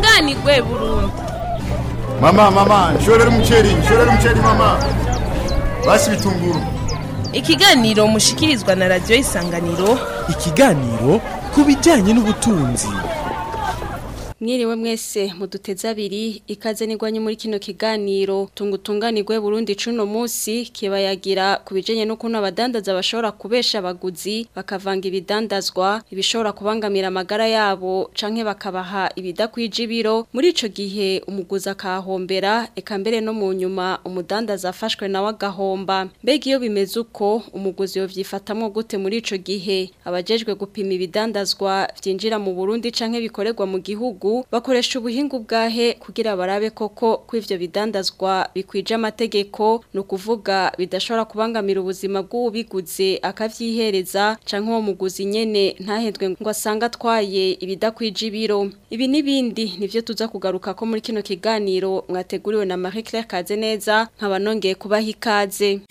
tunganirwe burundu Mama, mama, nshorera umuceri, nshorera umuceri mama. Basi bitunguru. ikiganiro mushikirizwa na radiyo isanganiro ikiganiro ku bijyanye n'ubutunzi Mwiriwe mwese muduteze abiri ikaze nigwanye muri kino kiganiro tungutunganirwe Burundi cuno musi kibayagira kubijenye no kuno abadandaza bashobora kubesha abaguzi bakavanga ibidandazwa ibishobora kubangamira amagara yabo canke bakabaha ibidakwije ibiro muri ico gihe umuguzi akahombera eka mbere no mu nyuma umudandaza afashwe nawe agahomba mbega iyo bimeze uko umuguzi yovyifatamwo gute muri ico gihe abajejwe gupima ibidandazwa vyinjira mu Burundi canke bikorerwa mu gihugu bakoresha ubuhinga bwahe kugira barabe koko ko ivyo bidandazwa bikwije amategeko no kuvuga bidashobora kubangamira ubuzima bw'ubiguze akavyihereza canke uwo muguzi nyene ntahedwe ngo asanga atwaye ibidakwije ibiro ibi nibindi nivyo tuza kugaruka ko muri kino kiganiro mwateguriwe na Marie Claire Kazeneza nkaba nongeye kubaha ikaze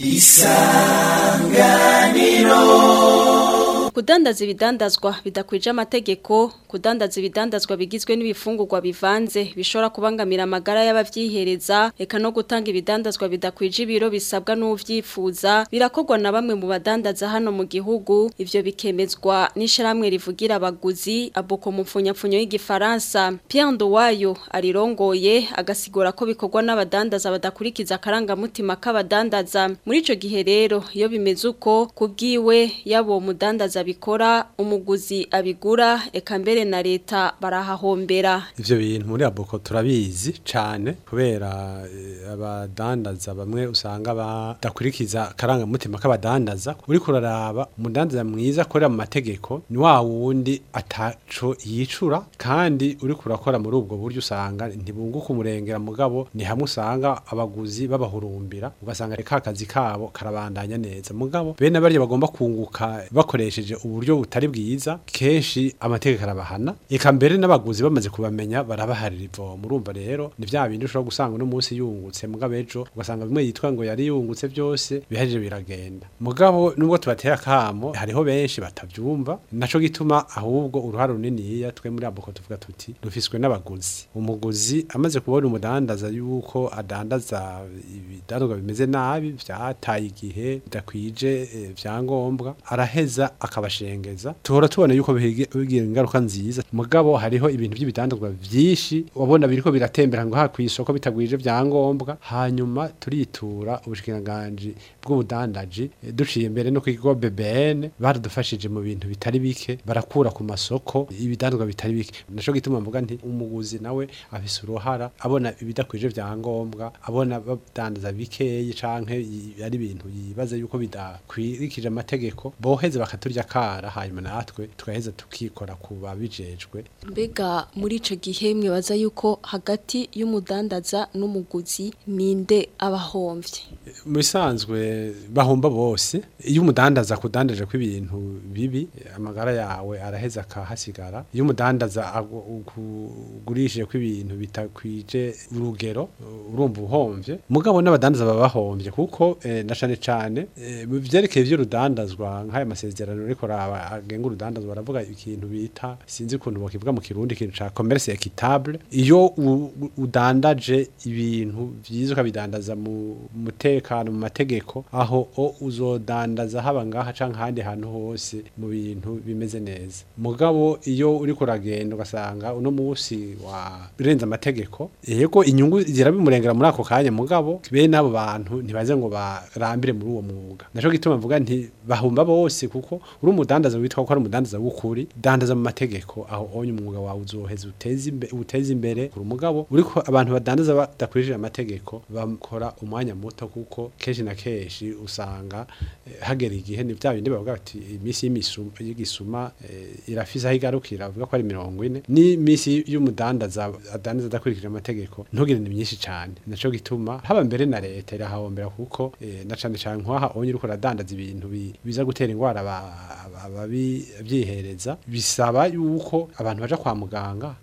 Kudandaza ibidandazwa bidakwije amategeko, kudandaza ibidandazwa bigizwe n'ibifungurwa bivanze bishobora kubangamira amagara y'abavyihereza, eka no gutanga ibidandazwa bidakwije ibiro bisabwa n'uvyifuza, birakorwa na bamwe mu badandaza hano mu gihugu, ivyo bikemezwa n'isharamwe rivugira abaguzi, aboko mu mfunyapfunyo y'igifaransa. Pierre Ndowayo arirongoye agasigura ko bikorwa n'abadandaza badakurikiza akarangamutima k'abadandaza. Muri ico gihe rero iyo bimeze uko kubwiwe yabo mudandaza bikora umuguzi abigura eka mbere na leta barahahombera ivyo bintu muri aboko turabizi cane kubera eh, abadandaza bamwe usanga badakurikiza akarangamutima k'abadandaza uriko uraraba umudandaza mwiza akorera mu mategeko ni wa wundi ataco yicura kandi uriko urakora muri ubwo buryo usanga ntibunguka umurengera mugabo ni hamwe usanga abaguzi babahurumbira ugasanga reka kazi kabo karabandanya neza mugabo bene barya bagomba kunguka bakoresheje uburyo butari bwiza kenshi amategeko arabahana eka mbere n'abaguzi bamaze kubamenya barabaharira ivomo urumva rero ni vya bindi ushobora gusanga uno munsi yungutse mugabo ejo ugasanga bimwe yitwa ngo yari yungutse byose biharije biragenda mugabo nubwo tubatera akamo hariho benshi batavyumva naco gituma ahubwo uruhare runiniya twe muri aboko tuvuga tuti rufiswe n'abaguzi umuguzi amaze kubona umudandaza yuko adandaza ibidandazwa bimeze nabi vyataye igihe bidakwije eh, vyangombwa araheza akabashengeza tuhora tubona yuko bihigi- bigira ingaruka nziza mugabo hariho ibintu by'ibidandazwa vyinshi wabona biriko biratembera ngo ha kw'isoko bitagwije vyangombwa hanyuma turitura ubushikiranganji bw'ubudandaji eh, duciye imbere no kwigo BBN baradufashije mu bintu bitari bike barakura ku masoko ibidandazwa bitari bike naco gituma mvuga nti umuguzi nawe afise uruhara abona ibidakwije vyangombwa abona badandaza bikeyi canke i- ari ibintu yibaza yuko bidakwirikije amategeko boheze bakaturya kara hanyuma natwe tugaheza tukikora ku babijejwe mbega muri ico gihe mwibaza yuko hagati y'umudandaza n'umuguzi ninde abahomvye mu bisanzwe bahomba bose iyo umudandaza akudandaje ko ibintu bibi amagara yawe araheza akahasigara iyo umudandaza agu- ukugurishije ko ibintu bitakwije urugero urumva uhomvye mugabo n'abadandaza baba bahomvye kuko eh, na cane cane eh, mu vyerekeye vy'urudandazwa nk'aya masezerano ariko raba agenga urudandazwa baravuga ikintu bita sinzi ukuntu bakivuga mu kirundi ikintu ca commerce équitable iyo u- u- udandaje ibintu vyiza ukabidandaza mu mutekano mu mategeko aho o uzodandaza haba ngaha canke ahandi hantu hose mu bintu bimeze neza mugabo iyo uriko uragenda ugasanga uno musi wa birenze amategeko yego inyungu zirabimurengera muri ako kanya mugabo bene abo bantu ntibaze ngo barambire muri uwo mwuga naco gituma mvuga nti bahumba bose kuko uri umudandaza witwa ko ari umudandaza w'ukuri dandaza mu mategeko aho onye umwuga wawe uzoheza uteze imbere uteze imbere kuri umugabo uriko abantu badandaza badakurikije amategeko bakora umwanya muto kuko kenshi na kenshi usanga eh, hagera igihe ni bya bindi bavuga bati iminsi y'imisuma y'igisuma eh, irafise aho igarukira bavuga ko ari mirongo ine ni iminsi y'umudandaza adandaza adakurikije amategeko ntugire ni myinshi cyane naco gituma haba mbere na leta irahahombera kuko eh, na cane cane nk'aha onye uriko uradandaza ibintu bi- biza gutera ingwara aba- aba- ababyihereza bisaba yuko abantu baja kwa muganga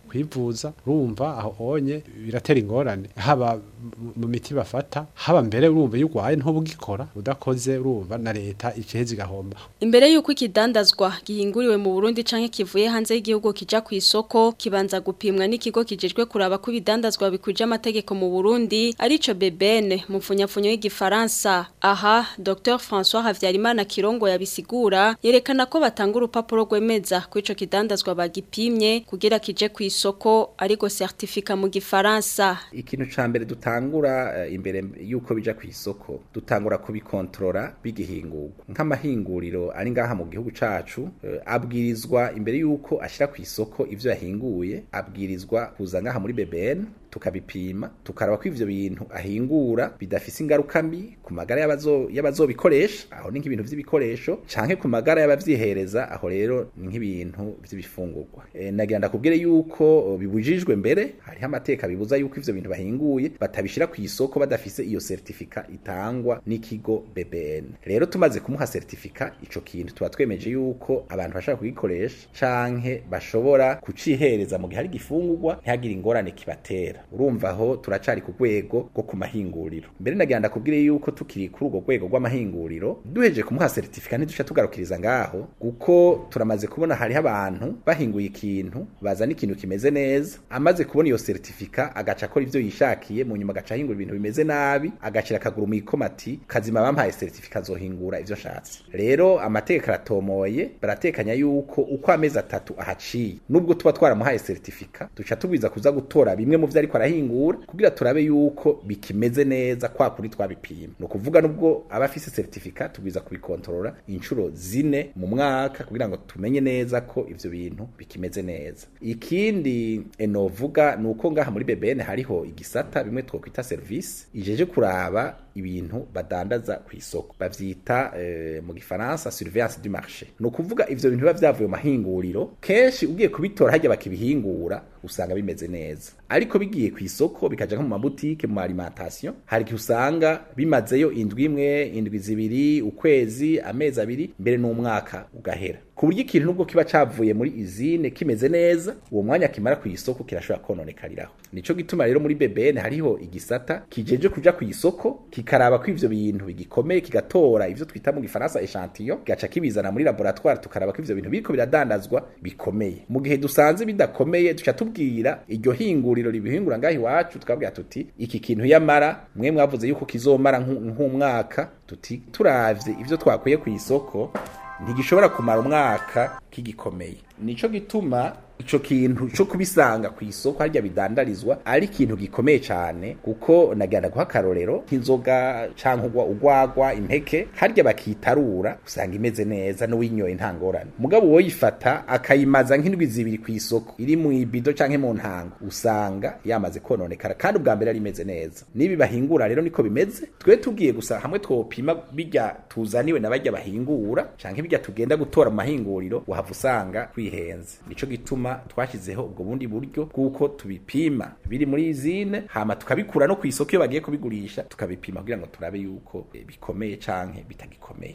kwivuza urumva aho onye biratera ingorane haba mu- mu miti bafata haba mbere urumva iyo urwaye ntubugikora udakoze urumva na leta iciheze igahomba Imbere yuko ikidandazwa gihinguriwe mu Burundi canke kivuye hanze y'igihugu kija ku isoko kibanza gupimwa n'ikigo kijejwe kuraba ko ibidandazwa bikwije amategeko mu Burundi arico BBN mu mfunyapfunyo y'igifaransa aha Dr François Havyarimana Kirongo yabisigura yerekana ko batanga urupapuro rwemeza ko ico kidandazwa bagipimye kugira kije ku isoko ariko certificat mu gifaransa ikintu ca mbere dutangura eh, imbere yuko bija ku isoko dutangura kubikontorora bigihingurwa nk'amahinguriro ari ngaha mu gihugu cacu eh, abwirizwa imbere yuko ashira ku isoko ivyo yahinguye abwirizwa kuza ngaha muri BBN tukabipima tukaraba ko ivyo bintu ahingura bidafise ingaruka mbi ku magara y'abazo y'abazobikoresha aho ni nk'ibintu vy'ibikoresho canke ku magara y'abavyihereza aho rero ni nk'ibintu vy'ibifungurwa e, nagira ndakubwire yuko o, bibujijwe mbere hariho amateka bibuza yuko ivyo bintu bahinguye batabishira ku isoko badafise iyo certificat itangwa n'ikigo BBN rero tumaze kumuha certificat ico kintu tuba twemeje yuko abantu bashaka kugikoresha canke bashobora kucihereza mu gihe hari gifungurwa ntihagire ingorane kibatera urumva aho turacari ku rwego rwo ku mahinguriro mbere nagira ndakubwire yuko tukiri kuri urwo rwego rw'amahinguriro duheje kumuha certificat ntiduca tugarukiriza ngaho kuko turamaze kubona hariho abantu bahinguye ikintu bazana ikintu kimeze neza amaze kubona iyo certificat agaca akora ivyo yishakiye mu nyuma agaca ahingura ibintu bimeze nabi agashira akaguru mu ikomati kazima bampaye certificat azohingura ivyo nshatse rero amategeko aratomoye baratekanya yuko uko amezi atatu ahaciye nubwo tuba twaramuhaye certificat duca tubwiza kuza gutora bimwe mu vyo ariko arahingura kugira turabe yuko bikimeze neza kwa kuri twabipima ni ukuvuga nubwo aba afise certificat tubwiza kubikontorora inshuro zine mu mwaka kugira ngo tumenye neza ko ivyo bintu bikimeze neza ikindi eh, novuga ni uko ngaha muri BBN hariho igisata bimwe twokwita service ijeje kuraba ibintu badandaza ku isoko bavyita eh, mu gifaransa surveillance du marché ni ukuvuga ivyo bintu biba vyavuye mu mahinguriro kenshi ugiye kubitora harya bakibihingura usanga bimeze neza ariko bigiye ku isoko bikaja nko mu mabutike mu alimentation hari igihe usanga bimazeyo indwi imwe indwi zibiri ukwezi amezi abiri mbere n'umwaka ugahera ku buryo ikintu nubwo kiba cavuye muri izine kimeze neza uwo mwanya kimara ku isoko kirashobora kononekariraho nico gituma rero muri BBN hariho igisata kijeje kuja ku isoko kikaraba ko ivyo bintu bigikomeye kigatora ivyo twita mu gifaransa echantillon gaca kibizana muri laboratoire tukaraba ko ivyo bintu biriko biradandazwa bikomeye mu gihe dusanze bidakomeye duca tubwira iryo hinguriro ribihingura ngaho iwacu tukabwira tuti iki kintu yamara mwe mwavuze yuko kizomara nk'u- nk'umwaka tuti turavye ivyo twakuye ku isoko ntigishobora kumara umwaka kigikomeye nico gituma ico kintu co kubisanga ku isoko harya bidandarizwa ari ikintu gikomeye cyane kuko nagenda guha akarorero nk'inzoga canke ugwa ugwagwa impeke harya bakitarura usanga imeze neza n'uwinyoye nta ngorane mugabo woyifata akayimaza nk'indwi zibiri ku isoko iri mu ibido canke mu ntango usanga yamaze kononekara kandi ubwa mbere ari imeze neza nibi bahingura rero niko bimeze twe tugiye gusa hamwe twopima bijya tuzaniwe na bajya bahingura canke bijya tugenda gutora mu mahinguriro wahava usanga twihenze nico gituma twashyizeho ubwo bundi buryo bw'uko tubipima biri muri izine hama tukabikura no ku isoko iyo bagiye kubigurisha tukabipima kugira ngo turabe yuko eh, bikomeye canke bitagikomeye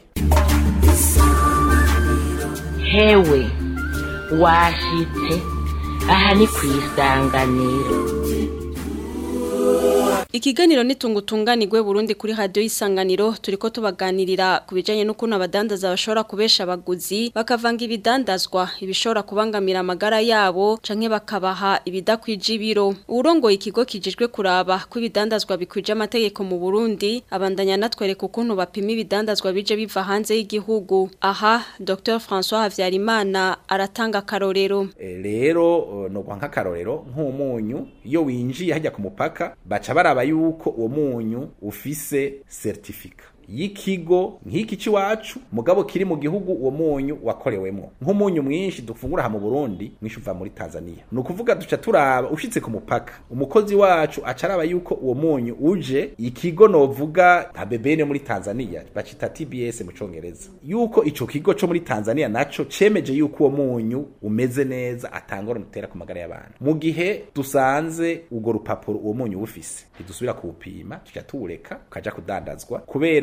hewe washitse aha ni ku isanganiro Ikiganiro nitungutunganirwe Burundi kuri radio isanganiro turiko tubaganirira kubijanye n'ukuntu abadandaza bashobora kubesha abaguzi bakavanga ibidandazwa ibishobora kubangamira amagara yabo canke bakabaha ibidakwije ibiro urongoye ikigo kijejwe kuraba ko ibidandazwa bikwije amategeko mu Burundi abandanya natwereka ukuntu bapima ibidandazwa bije biva hanze y'igihugu aha Dr François Havyarimana aratanga karorero Eh, rero eh, no kwa nk'akarorero nk'umunyu iyo winjiye hajya ku mupaka baca baraba yuko uwo munyu ufise certificat y'ikigo nk'iki cy'iwacu mugabo kiri mu gihugu uwo munyu wakorewemo nk'umunyu mwinshi dufungura aha mu Burundi mwinshi uva muri Tanzania ni ukuvuga duca turaba ushitse ku mupaka umukozi wacu aca araba yuko uwo munyu uje ikigo novuga nka bebene muri Tanzania bacita TBS mu congereza yuko ico kigo co muri Tanzania naco cemeje yuko uwo munyu umeze neza atangora mutera ku magara y'abantu mu gihe dusanze urwo rupapuro uwo munyu ufise ntidusubira kuwupima tuca tuwureka ukaja kudandazwa kubera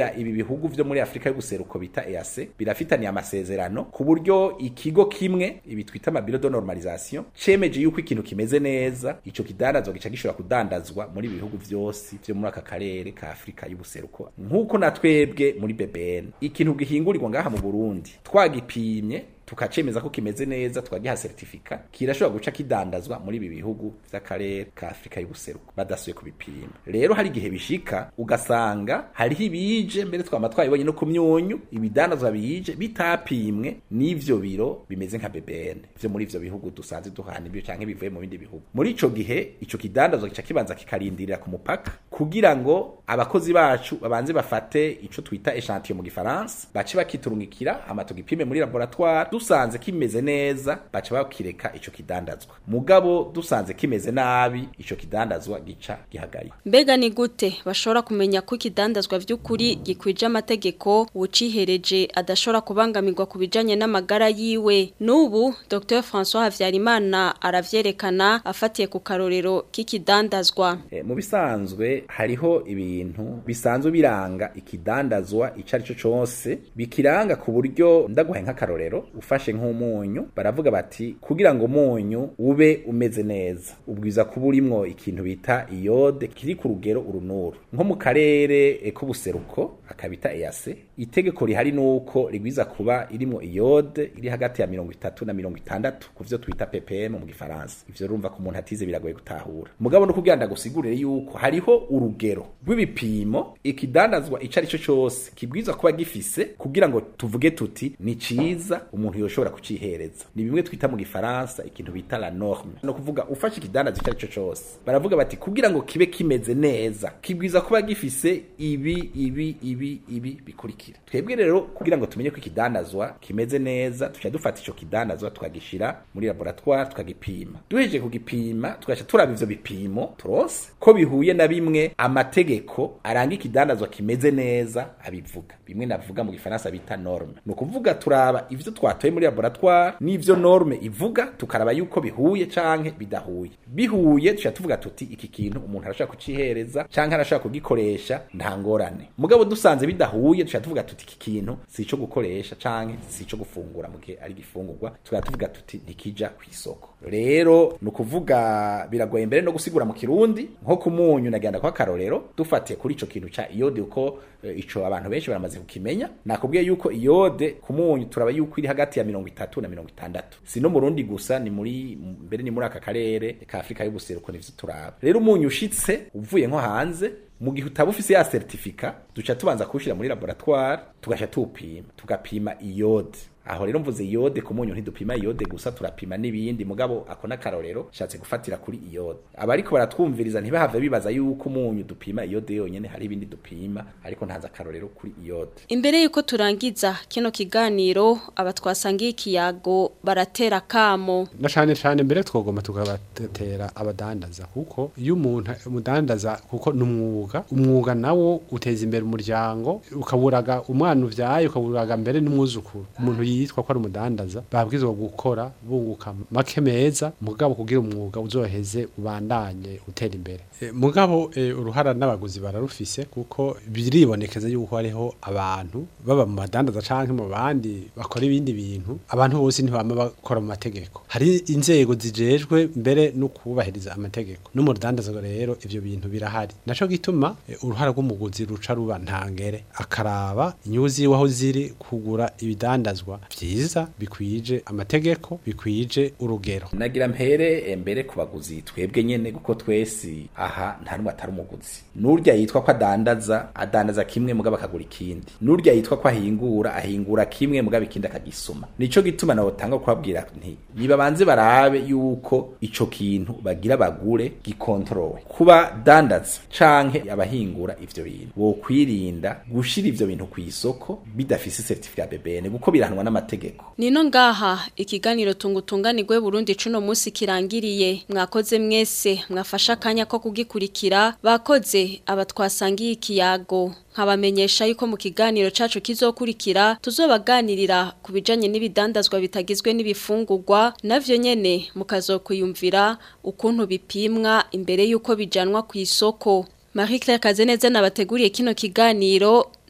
burya ibi bihugu vyo muri Afrika y'ubuseruko bita EAC birafitaniye amasezerano ku buryo ikigo kimwe ibi twita amabiro de normalisation cemeje yuko ikintu kimeze neza ico kidandazwa gica gishobora kudandazwa muri ibi bihugu vyose vyo muri aka karere ka Afrika y'ubuseruko nk'uko na twebwe muri BBN ikintu gihingurirwa ngaha mu Burundi twagipimye tukacemeza ko kimeze neza tukagiha certificat kirashobora guca kidandazwa muri ibi bihugu vy'akarere ka Afrika y'ubuseruko badasuye kubipima rero hari igihe bishika ugasanga hariho ibije mbere twama twabibonye no ku myunyu ibidandazwa bije bitapimwe n'ivyo biro bimeze nka BBN vyo muri ivyo bihugu dusanze duhana ibyo canke bivuye mu bindi bihugu muri ico gihe ico kidandazwa gica kibanza kikarindirira ku mupaka kugira ngo abakozi bacu babanze bafate ico twita echantillon mu gifaransa bace bakiturungikira ama tugipime muri laboratoire dusanze kimeze neza baca bakireka ico kidandazwa mugabo dusanze kimeze nabi ico kidandazwa gica gihagarika Mbega ni gute bashobora kumenya ko ikidandazwa vy'ukuri gikwije amategeko ucihereje adashobora kubangamirwa ku bijanye n'amagara yiwe n'ubu Dr François Havyarimana aravyerekana afatiye ku karorero k'ikidandazwa e, mu bisanzwe hariho ibintu bisanzwe biranga ikidandazwa ico ari cyo cose bikiranga ku buryo ndaguhaye nk'akarorero ufashe nk'umunyu baravuga bati kugira ngo umunyu ube umeze neza ubwiza kuba urimwo ikintu bita iyode kiri ku rugero urunuru nko mu karere e, k'ubuseruko akabita EAC itegeko rihari nuko rigwiza kuba irimwo iyode iri hagati ya mirongo itatu na mirongo itandatu ku vyo twita ppm mu gifaransa ivyo urumva ko umuntu atize biragoye gutahura mugabo no kugira ndagusigurire yuko hariho urugero rw'ibipimo ikidandazwa ico ari cyo cose kibwiza kuba gifise kugira ngo tuvuge tuti ni ciza umuntu yoshobora kucihereza ni bimwe twita mu gifaransa ikintu bita la norme no kuvuga ufashe ikidandazwa ico ari cyo cose baravuga bati kugira ngo kibe kimeze neza kibwiza kuba gifise ibi ibi ibi ibi bikurikira twebwe rero kugira ngo tumenye ko ikidandazwa kimeze neza tuca dufata ico kidandazwa tukagishira muri laboratoire tukagipima duhejeje kugipima tugaca turaba ivyo bipimo turose ko bihuye na bimwe amategeko aranga ikidandazwa kimeze neza abivuga bimwe navuga mu gifaransa bita norme ni ukuvuga turaba ivyo twatoye muri laboratoire n'ivyo norme ivuga tukaraba yuko bihuye canke bidahuye bihuye tuca tuvuga tuti iki kintu umuntu arashaka kucihereza canke arashaka kugikoresha nta ngorane mugabo dusanze bidahuye tuca tuvuga tuti iki kintu si ico gukoresha canke si ico gufungura mu gihe ari gifungurwa tuka tuvuga tuti ntikija kw'isoko rero ni ukuvuga biragoye mbere no gusigura mu kirundi nko ku munyu nagenda kwa karorero dufatiye kuri ico kintu ca iyode uko e, ico abantu benshi baramaze kukimenya nakubwiye yuko iyode ku munyu turaba yuko iri hagati ya mirongo itatu na mirongo itandatu si no mu Burundi gusa ni muri mbere ni muri aka karere ka Afrika y'ubuseruko nivyo turaba rero umunyu ushitse uvuye nko hanze mu gihe utaba ufise ya certificat duca tubanza kuwushira muri laboratoire tugasha tuwupima tugapima iyode aho rero mvuze iyode ku munyu ntidupima iyode gusa turapima n'ibindi mugabo ako n'akarorero shatse gufatira kuri iyode abariko baratwumviriza ntibahave bibaza yuko umunyu dupima iyode yonyene hari ibindi dupima ariko ntaza akarorero kuri iyode Imbere yuko turangiza kino kiganiro aba twasangiye ikiyago baratera kamo na cane cane mbere twogoma tukabatera abadandaza kuko iyo umuntu umudandaza kuko numwuga umwuga nawo uteza imbere umuryango ukaburaga umwana uvyaye ukaburaga mbere n'umwuzukuru umuntu yitwa ko ari umudandaza babwizwa gukora bunguka make meza mugabo kugira umwuga uzoheze ubandanye utera imbere e, mugabo e, uruhara n'abaguzi bararufise kuko biribonekeza yuko hariho abantu baba mu badandaza canke mu bandi bakora ibindi bintu abantu bose ntibama bakora mu mategeko hari inzego zijejwe mbere no kubahiriza amategeko no mu rudandaza rero ivyo bintu birahari naco gituma e, uruhara rw'umuguzi ruca ruba ntangere akaraba inyuzi ziwe aho ziri kugura ibidandazwa vyiza bikwije amategeko bikwije urugero nagira mpere mbere ku baguzi twebwe nyene kuko twese aha nta numwe atari umuguzi n'urya yitwa ko adandaza adandaza kimwe mugabo akagura ikindi n'urya yitwa ko ahingura ahingura kimwe mugabo ikindi akagisuma nico gituma nawe tanga kubabwira nti niba banze barabe yuko ico kintu bagira bagure gikontrole kuba dandaza canke abahingura ivyo bintu wo kwirinda gushira ivyo bintu ku isoko bidafise certificat BBN kuko birahanwa n'amategeko Nino ngaha ikiganiro tungutunganirwe Burundi cuno musi kirangiriye mwakoze mwese mwafasha kanya ko kugikurikira bakoze abatwasangiye ikiyago nkabamenyesha yuko mu kiganiro cacu kizokurikira tuzobaganirira ku bijanye n'ibidandazwa bitagizwe n'ibifungurwa navyo nyene mukazokuyumvira ukuntu bipimwa imbere yuko bijanwa ku isoko Marie Claire Kazeneza nabateguriye kino kiganiro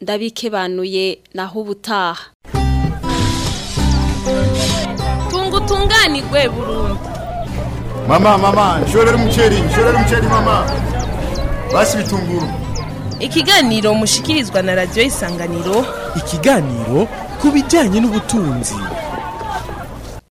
ndabikebanuye naho ubutaha tunga utunganirwe burundu mama mama nshorera umuceri nshorera umuceri mama basi bitunguru ikiganiro mushikirizwa na radiyo isanganiro ikiganiro ku bijyanye n'ubutunzi